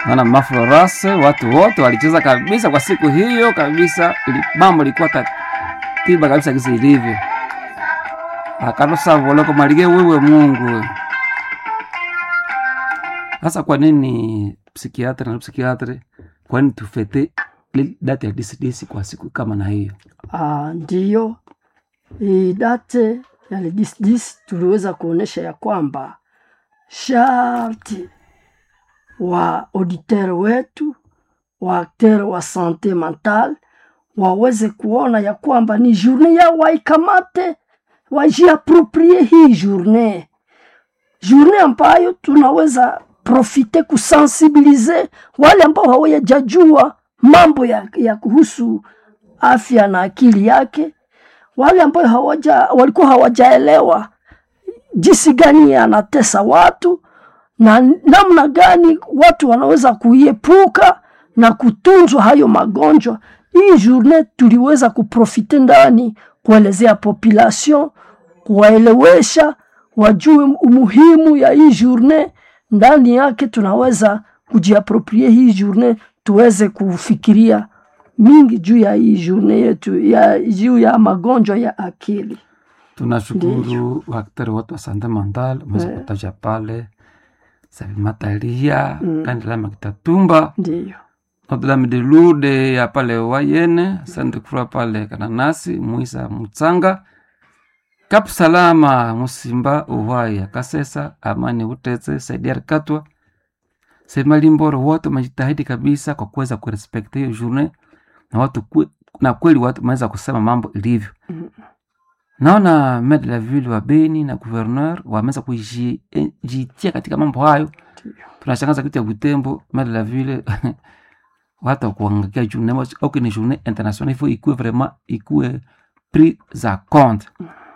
maana maflorase watu wote walicheza kabisa kwa siku hiyo kabisa, ili- mambo ilikuwa katiba kabisa kisi ilivyo. akalosavoloko malige wewe Mungu we. Sasa kwa nini psikiatri na psikiatri, kwa nini tufete li- date ya disidisi kwa siku kama na hiyo? Ah, ndiyo hii date ya le 10 tuliweza kuonesha ya kwamba sharti wa auditeur wetu wa acteur wa sante mental waweze kuona ya kwamba ni journée yao waikamate, wajiaproprie hii journée, journée ambayo tunaweza profite kusensibilize wale ambao hawajajua mambo ya, ya kuhusu afya na akili yake, wale ambao hawaja, walikuwa hawajaelewa jinsi gani anatesa watu na namna gani watu wanaweza kuiepuka na kutunzwa hayo magonjwa. Hii journée tuliweza kuprofite ndani kuelezea population, kuwaelewesha wajue umuhimu ya hii journée. Ndani yake tunaweza kujiaproprie hii journée, tuweze kufikiria mingi juu ya hii journée yetu ya juu ya magonjwa ya akili. Tunashukuru waktari wote wa sante mental umeweza Eh. kutaja pale Savimatalia mm. Kandilama Kitatumba Ndiyo, Notre-Dame de Lourdes ya pale Wayene, Sainte Croix pale Kananasi, Muisa Mutsanga, Kap Salama Musimba Uhai Kasesa, Amani Uteze, Saidia Katwa, Semalimboro, wote wamejitahidi kabisa kwa kuweza kurespekti hiyo journée na watu kwe, na kweli watu wameweza kusema mambo ilivyo. Mm. Naona maire de la ville wa Beni na gouverneur wameweza kujitia katika mambo hayo ndiyo. tunashangaza kitu ya Butembo, maire de la ville watu wakuangalia journée moja au ni journée internationale, il faut ikuwe vraiment ikuwe pris za compte.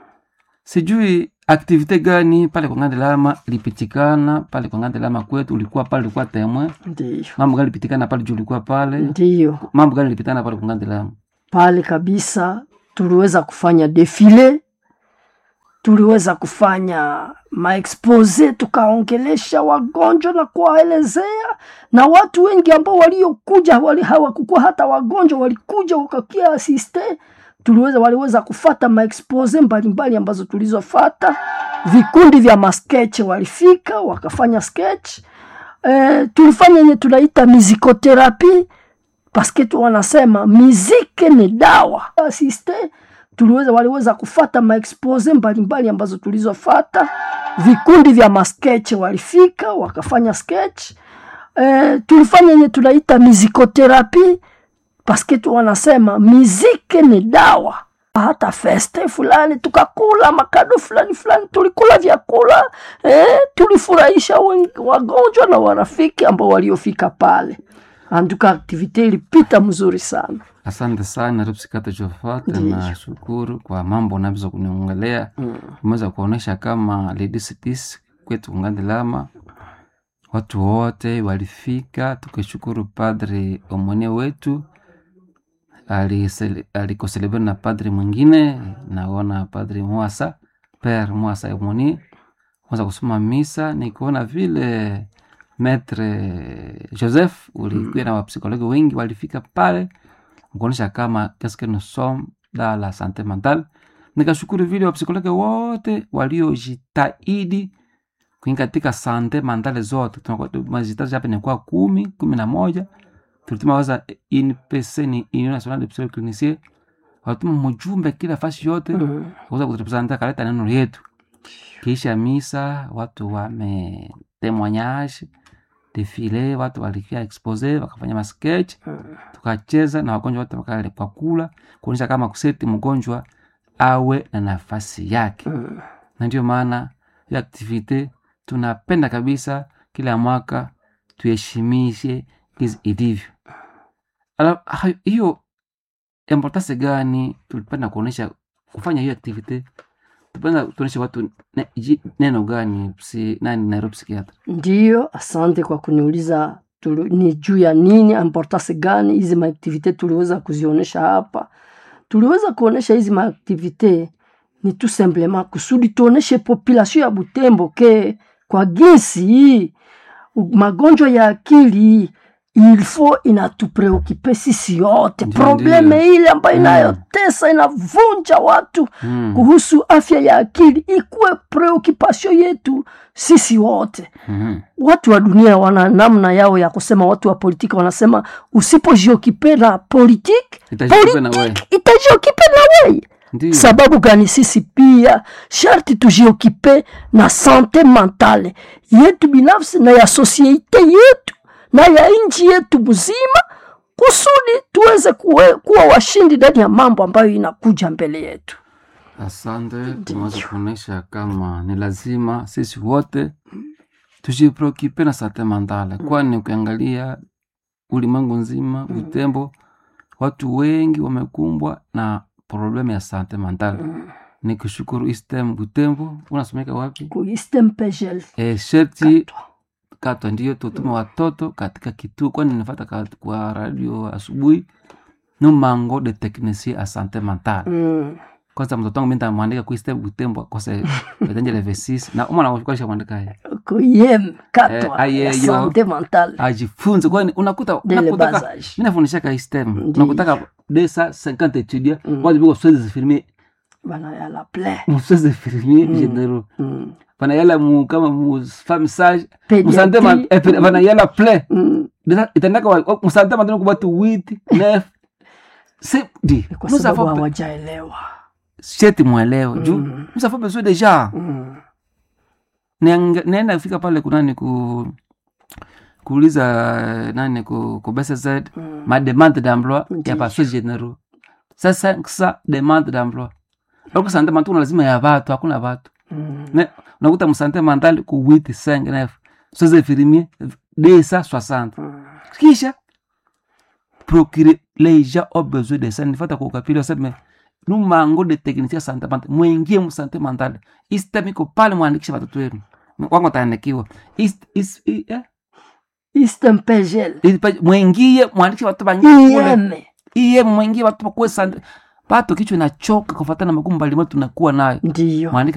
Sijui aktivite gani pale kwa Ngandelama ilipitikana pale kwa Ngandelama kwetu, ulikuwa pale, ulikuwa temoin, Ndiyo, mambo gani ilipitikana pale juu, ulikuwa pale, ndiyo. mambo gani ilipitikana pale kwa Ngandelama? pale kabisa tuliweza kufanya defile, tuliweza kufanya maexpose, tukaongelesha wagonjwa na kuwaelezea, na watu wengi ambao waliokuja wali hawakukuwa hata wagonjwa, walikuja wakakia asiste. Tuliweza waliweza kufata maexpose mbalimbali ambazo tulizofata. Vikundi vya maskeche walifika wakafanya sketch. E, tulifanya yenye tunaita mizikoterapi paske tu wanasema miziki ni dawa. Asiste tuliweza waliweza kufata maexpose mbalimbali ambazo tulizofata. Vikundi vya maskeche walifika wakafanya sketch. E, tulifanya yenye tunaita mizikoterapi paske tu wanasema miziki ni dawa. Hata feste fulani tukakula makado fulani fulani, tulikula vyakula eh, tulifurahisha wen- wagonjwa na warafiki ambao waliofika pale. Anduka aktivite ilipita mzuri sana. Asante sana Rupsikata Jofate, Ndiyo. na shukuru kwa mambo unaweza kuniongelea. Umeweza kuonesha kama Ladies Peace kwetu Ngandelama watu wote walifika, tukishukuru padri omone wetu alisele- alikoselebrate na padri mwingine, naona padri Mwasa Pere Mwasa omoni kwanza kusoma misa, nikuona vile Metre Joseph ulikuwa na wapsikologi wengi walifika pale kuonyesha kama qu'est-ce que nous sommes dans la santé mentale. Nikashukuru vile wapsikologi wote waliojitahidi kuingia katika sante mentale zote, tunakuwa mazitaji hapa inakuwa kumi kumi na moja tulituma waza INPC ni Union Nationale de Psychologues Cliniciens, walituma mjumbe kila fasi yote Mm. kuweza kuturepresenta kaleta neno yetu. Kisha misa watu wame témoignage defile, watu walikia expose wakafanya masketch tukacheza na wagonjwa wote wakale kwa kula kuonyesha kama kuseti mgonjwa awe na nafasi yake, Mm. na ndio maana hiyo aktivite tunapenda kabisa kila mwaka tuheshimishe hizi ilivyo. Ala- hayo- Hiyo importance gani tulipenda kuonyesha kufanya hiyo activity? Tupenda tuonyeshe watu ne, ji- neno gani psi, nani Nairobi psychiatra Ndiyo, asante kwa kuniuliza tulu, ni juu ya nini, importance gani hizi maaktivite tuliweza kuzionyesha hapa. Tuliweza kuonyesha hizi maaktivite ni tout simplement kusudi tuoneshe population ya Butembo ke kwa jinsi hii magonjwa ya akili ilfo inatupreokipe sisi yote Ndiyo, probleme ndiyo. ile ambayo Mm. inayotesa inavunja watu Mm. kuhusu afya ya akili ikuwe preokipasio yetu sisi wote Mhm. watu wa dunia wana namna yao ya kusema watu wa politiki wanasema usipojiokipe na politiki Itajiokipe na wewe. politiki itajiokipe na wei Ndiyo. sababu gani sisi pia sharti tujiokipe na sante mentale yetu binafsi na ya sosiete yetu na ya nchi yetu mzima kusudi tuweze kuwe, kuwa washindi ndani ya mambo ambayo inakuja mbele yetu Asante, tumeweza kuonyesha kama ni lazima sisi wote tujipreokipe na sante mentale, kwani ukiangalia ulimwengu nzima Butembo, watu wengi wamekumbwa na problemu ya sante mentale. Ni kushukuru istem Butembo, unasomeka wapi? kuistempegel E, sherti katwa ndiyo tutume watoto katika kituo, kwani nifata ka- kwa radio asubuhi numango de technicien a sante mentale mm. kwanza mtoto wangu mi ntamwandika kuiste butembo kose etenjele vesis na umwana wakualisha mwandika haya kuyem katwa Eh, ya ayeyo. sante mentale ajifunze kwani unakuta dele unakutaka basage mi nafundishaka istem Ndiyo. unakutaka desa 50 étudiants Mm. wazi biko swezi firmie bana ya la ple muswezi firmie Mm. généraux mm. vanayala mu kama mu famissage Pediatrie. musante ma- eh, pe- vanayala ple mm. Desa- itendaka wa- musante matano kubatu wit nef se di Ni kwa nous sababu avons hawajaelewa sheti mwelewe juu Mm. nous avons besoin déjà mm. Niang- naenda kufika pale kunani ku kuuliza eh, nani ku, ku BCZ Mm. ma demande d'emploi Ndiyo. ya paso généraux sasa sa demande d'emploi oko sante mentale kuna lazima ya batu hakuna batu Mm. Ne- unakuta msante mentale ku 8 5 9 soze infirmier desa 60 Mm. kisha procurer les gens ont besoin de ça nifata kukapili waseme numango de technicien sante mentale mwingie msante mentale istemiko pale mwandikisha watoto wenu wango taandikiwa Is- is- i- eh? istempegel Ili- mwingie mwandikishe watu banyakule ieme iye mwingie watu bakuwe sante bato kichwa inachoka kufatana na magumu mbalimbali tunakuwa nayo ndiyo mwandike